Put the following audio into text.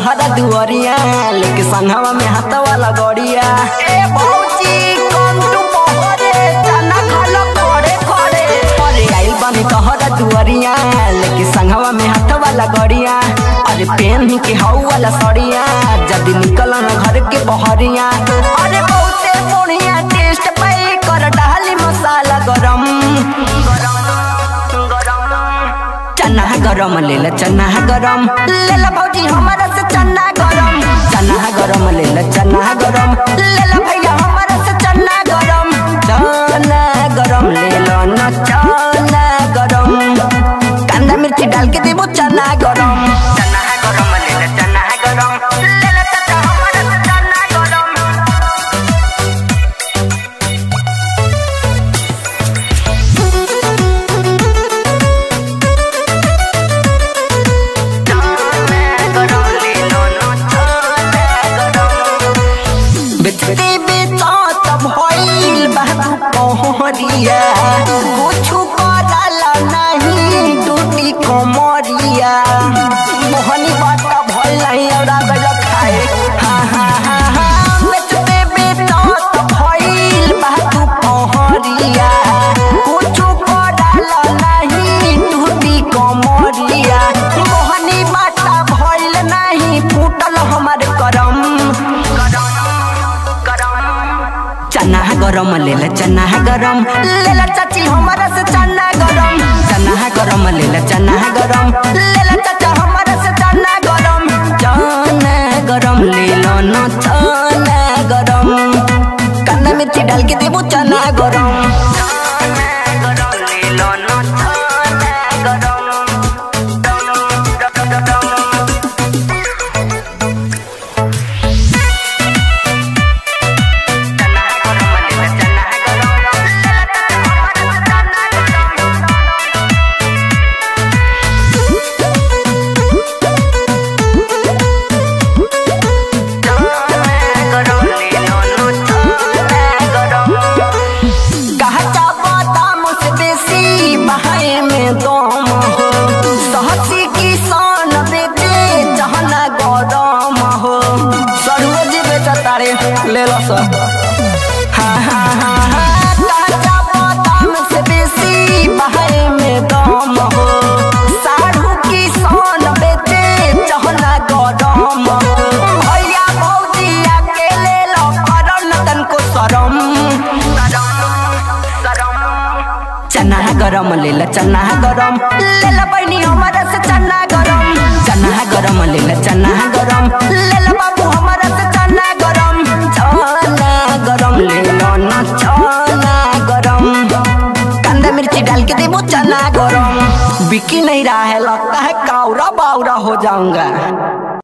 तोहरा दुआरिया लेके संघवा में हाथ वाला गड़िया ए भौजी कम तू पहरे चना खालो खड़े खड़े अरे आइल बानी तोहरा दुआरिया लेके संघवा में हाथ वाला गड़िया अरे पेन के हाउ वाला सड़िया जल्दी निकल ना घर के बहरिया अरे बहुते बढ़िया टेस्ट पाई कर डाली मसाला गरम चना गरम ले ला चना गरम ले ला भौजी हमारा से चना गरम चना गरम ले ला चना गरम ले ला भैया हमारा से चना गरम चना गरम ले लो ना चना गरम कांदा मिर्ची डाल के देबो चना गरम चना गरम ले ला चना गरम ले ला चाचा हमारा से चना गरम बेचते बेचत भइल बाबू पहरिया कुछु करला नहीं टूटी कमरिया मोहनी बात भइल नहीं और गल खाए हा हा हा हा बेचते बेचत भइल बाबू पहरिया कुछु करला नहीं टूटी कमरिया मोहनी बात भइल नहीं फूटल हमार करम चना गरम ले ला चना गरम ले ला चाची हमारा से चना गरम चना गरम ले ला चना गरम ले ला चाचा हमारा से चना गरम चना गरम ले लो ना चना गरम कांदा मिर्ची डाल के देबो चना गरम चना गरम ले लो ना चना गरम कहता बादाम से बेसी बहाए में दम हो सहसी किसान बेटे जहना गरम हो सरोज बेटा तारे ले लो सब हाँ हाँ हाँ हाँ कहता बादाम से बेसी बहाए में दम हो साढ़ू किसान बेटे जहना गरम हो भैया भौजी अकेले लो करन तनको शरम चना गरम ले ला चना गरम ले ला बहनी हमारा से चना गरम चना गरम ले ला चना गरम ले ला बाबू हमारा से चना गरम चना गरम ले लो ना चना गरम कांदा मिर्ची डाल के देबो चना गरम बिकी नहीं रहा है लगता है कावरा बावरा हो जाऊंगा